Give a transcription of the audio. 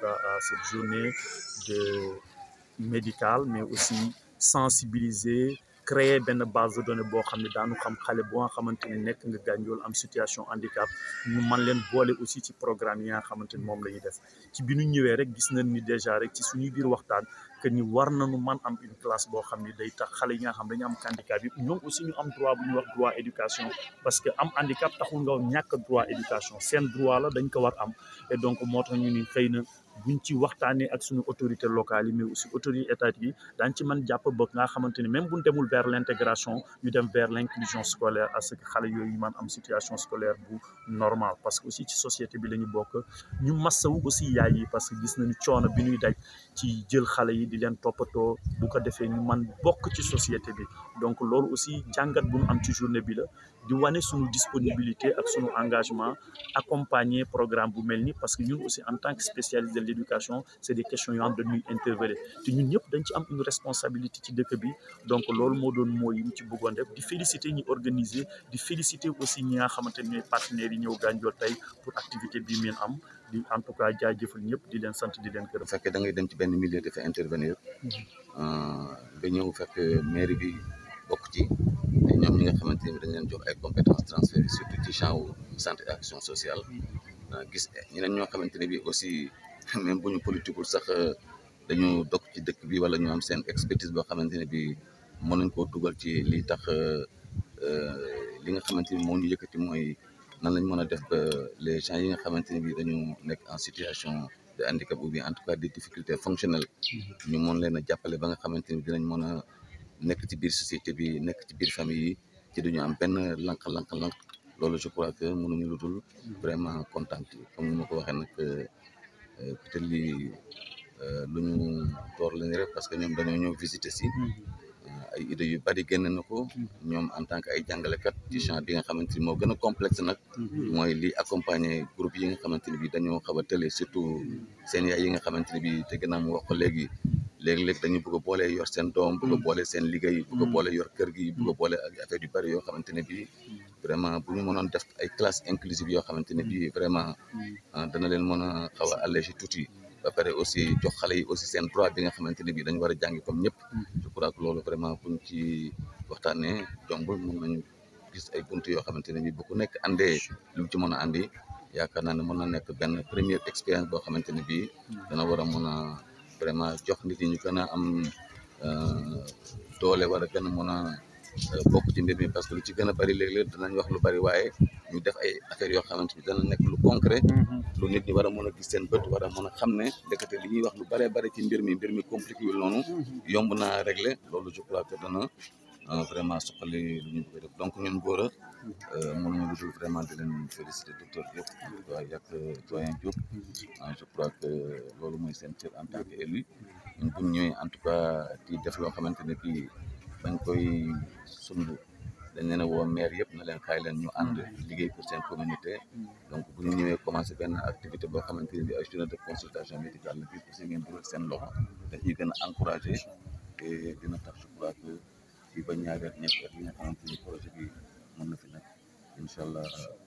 cas à cette journée de médicale mais aussi sensibiliser créer benn base de données boo xam ne daanu xam xale boo nga xamante ni nekk nga gànjool am situation handicap ñu man leen boole aussi ci programme yi nga xamante ni moom la ñuy def ci bi ñu ñëwee rek gis nañ ni déjà rek ci suñuy biir waxtaan que ni war nañu man am une classe boo xam ni day tax xale yi nga xam dañu am handicap yi ñoom aussi ñu am droit bu ñuy wax droit éducation parce que am handicap taxul nga ñàkk droit éducation seen droit la dañ ko war am et donc moo tax ñu ni xëy na buñ ci waxtaanee ak suñu autorité locale yi mais aussi autorité étatique yi daañ ci mën jàpp ba nga xamante ni même buñ demul vers l' intégration ñu dem vers l' inclusion scolaire à ce que xale yooyu man am situation scolaire bu normal parce que aussi ci société bi la ñu bokk ñu massawu aussi yaay yi parce que gis nañu coono bi ñuy daj ci jël xale yi di leen toppatoo bu ko defee ñu man bokk ci société bi donc loolu aussi jàngat bu ñu am ci journée bi la di wane suñu disponibilité ak suñu engagement accompagner programme bu mel ni parce que ñun aussi en tant que spécialiste de l' éducation c' est des questions yoo xam dañuy intervenir te ñun ñëpp dañ ci am une responsabilité ci dëkk bi donc loolu moo doon mooy yi mu ci bëggoon def di féliciter ñi organiser di féliciter aussi ñi nga xamante ne ñooy partenaires yi ñëw Gandiol tey pour activité bii meen am di en tout cas jaajëfal ñëpp di leen sant di leen gërëm. bu fekkee da ngay dem ci benn milieu dafa intervenir ba ñëw fekk mairie bi bokk ci te ñoom ñi nga xamante ni dañ leen jox ay compétences transférées surtout ci champ wu santé et action sociale gis ñeneen ñoo xamante ne bi aussi même bu ñu politiqueul sax dañu dog ci dëkk bi wala ñu am seen expertise boo xamante ne bi mën nañ koo dugal ci li tax li nga xamante ni moo ñu yëkkati mooy nan lañ mën a def ba les gens yi nga xamante ne bi dañu nekk en situation de handicap ou bien en tout cas des difficultés fonctionnelles ñu mën leen a jàppale ba nga xamante ni dinañ mën a nekk ci biir société bi nekk ci biir famille yi ci duñu am benn lank-lank-lank loolu je crois que mënuñu lu dul vraiment content comme ni ma ko waxee nag peut-être lii lu ñu door lañu rek parce que ñoom dañoo ñëw visiter si ay idées yu bari génn na ko ñoom en tant que ay jàngalekat ci champ bi nga xamante ni moo gën a complexe nag mooy li accompagner groupe yi nga xamante ni bi dañoo xaw a tële surtout seen yaay yi nga xamante ni bi te gën a mu wax ko léegi léegi-léegi dañu bëgg a boole yor seen doom bëgg a boole seen liggéey bëgg a boole yor kër gi bëgg a boole ak affaire yu bari yoo xamante ne bi vraiment bu ñu mënoon def ay classe inclusive yoo xamante ne bi vraiment dana leen mën a xaw a alléger tuuti ba pare aussi jox xale yi aussi seen droit bi nga xamante ne bi dañu war a jàngi comme ñëpp je crois que loolu vraiment buñ ci waxtaanee jombul mën nañu gis ay bunt yoo xamante ne bi bu ku nekk andee lu mu ci mën a andi yaakaar naa ne mën na nekk benn première expérience boo xamante ne bi dana war a mën a vraiment jox nit ñi ñu gën a am doole war a gën a mën a bokk ci mbir mi parce que lu ci gën a bari léeg-léeg danañ wax lu bari waaye ñu def ay affaires yoo xamante ni dana nekk lu concret lu nit ñi war a mën a gis seen bët war a mën a xam ne ndekete li ñuy wax lu baree bari ci mbir mi mbir mi compliqué wul noonu yomb naa régler loolu je crois que dana vraiment suqali lu ñu bëgg def donc ñun góor a mënuñu lu dul vraiment di leen féliciter docteur Diop waaye yàq doyen Diop je crois que loolu mooy seen cër en tant que élu ñun buñ ñëwee en tout cas di def loo xamante ne bii bañ koy sumb dañ leen a woo maire yëpp na leen kaay leen ñu ànd liggéey pour seen communauté donc bu ñu ñëwee commencé benn activité boo xamante ne bi ay journée de consultation médicale la bii aussi ngeen dugal seen loxo dañuy gën a encouragé te dina tax je crois que fii ba ñaari at ñetti at yi nga xamante ni projet bi mën na fi nekk incha allah